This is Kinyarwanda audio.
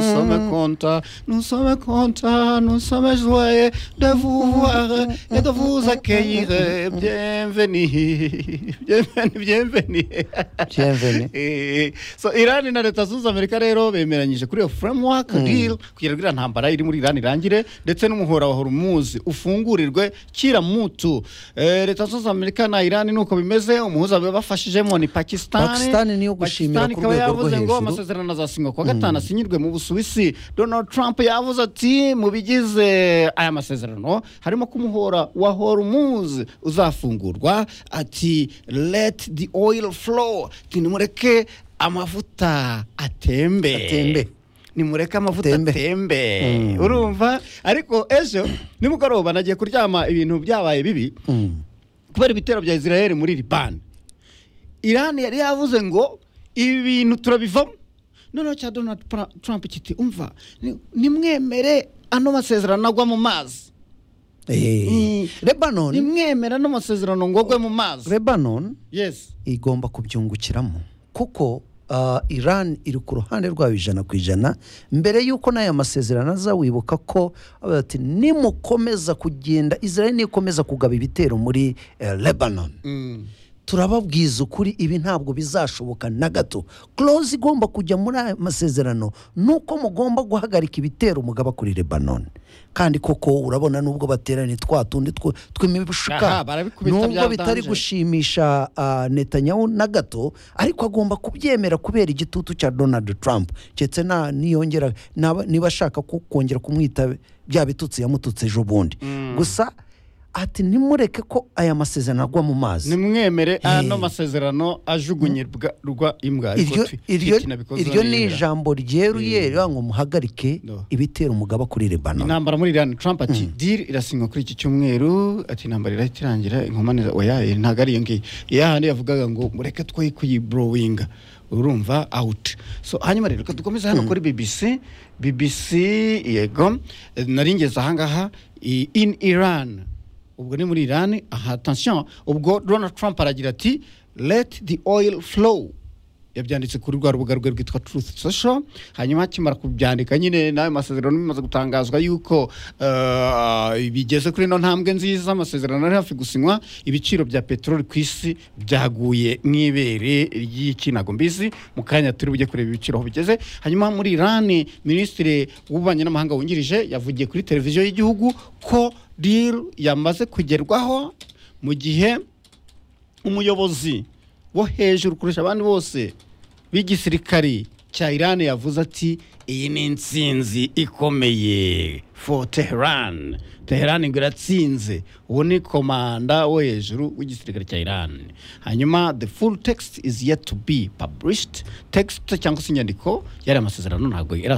ça me content, nous sommes contents, nous sommes joyeux de vous voir et de vous accueillir. Bienvenue, bienvenue, bienvenue. bienvenue Eh, so Iran na leta zunze Amerika rero bemeranyije kuri iyo framework deal kugira ngo iriya ntambara iri muri Iran irangire ndetse n'umuhora wa Hormuz ufungurirwe kira mutu Eh, leta zunze Amerika na Iran nuko bimeze umuhuza bafashijemo ni Pakistan Pakistan niyo gushimira ku ikaba rwego rwo yavuze ngo hejuru. amasezerano azasinywa kuwa gatanu asinyirwe mu Busuwisi Donald Trump yavuze ati mu bigize aya masezerano harimo ko umuhora wa Hormuz uzafungurwa ati let the oil flow nimureke amavuta atembe Atembe. nimureke amavuta Atembe. atembe Mm. urumva ariko ejo nimugoroba nagiye kuryama ibintu byabaye bibi Mm. kubera ibitero bya israel muri libani irani yari yavuze ngo ibi bintu turabivamo noneho cya donald Pra- trump kiti umva ni- nimwemere ano masezerano agwa mu mazi Eh, Lebanon nimwemere ano masezerano ngo agwe mu mazi Lebanon yes igomba kubyungukiramo kuko ah, Iran iri ku ruhande rwayo ijana ku ijana mbere y'uko n'aya masezerano aza wibuka ko avuga ati nimukomeza kugenda Israel nikomeza kugaba ibitero muri eh, Lebanon Mm. turababwiza ukuri ibi ntabwo bizashoboka na gato close igomba kujya muri aya masezerano ni uko mugomba guhagarika ibitero mugaba kuri lebanon kandi koko urabona nubwo bateraniye twa tundi tw- Aha, tw'imishuka barabikubita nubwo byabanje. bitari gushimisha ah, netanyahu na gato ariko agomba kubyemera kubera igitutu cya donald trump ndetse na niyongera naba- niba ashaka ku- kongera kumwita bya bitutsi yamututse ejo bundi gusa ati nimureke ko aya masezerano agwa mu mazi nimwemere ano Eh. masezerano ajugunyirwa imbwa ariko iryo twi- iryo itinabikoza iryo ni n'imbwa. ijambo ryeruye rivuga ngo muhagarike No. ibitera umugaba kuri Lebanon intambara muri Iran Trump ati deal irasinywa kuri iki cyumweru ati intambara irahita irangira inkomane za- oya eh, ntabwo ari iyo ngiyo ya handi yavugaga ngo mureke twe kuyibrowinga urumva out so hanyuma rero reka dukomeze hano kuri BBC BBC yego eh, nari ngeze ahangaha i- in Iran ubwo ni muri Iran aha attention ubwo Donald Trump aragira ati let the oil flow yabyanditse kuri rwa rubuga rwe rwitwa Truth Social hanyuma akimara kubyandika nyine n'ayo masezerano bimaze gutangazwa yuko eh, bigeze kuri ino ntambwe nziza amasezerano ari hafi gusinywa ibiciro bya peteroli ku isi byaguye nk'ibere ry'ikinagombizi mu kanya turi bujye kureba ibiciro aho bigeze hanyuma muri Iran minisitiri w'ububanyi n'amahanga wungirije yavugiye kuri televiziyo y'igihugu ko deal yamaze kugerwaho mu gihe umuyobozi wo hejuru kurusha abandi bose b'igisirikari cya Iran yavuze ati iyi ni intsinzi ikomeye for Tehran Tehran ngo iratsinze uwo ni komanda wo hejuru w'igisirikare cya Iran hanyuma the full text is yet to be published text cyangwa se inyandiko yari amasezerano ntabwo yari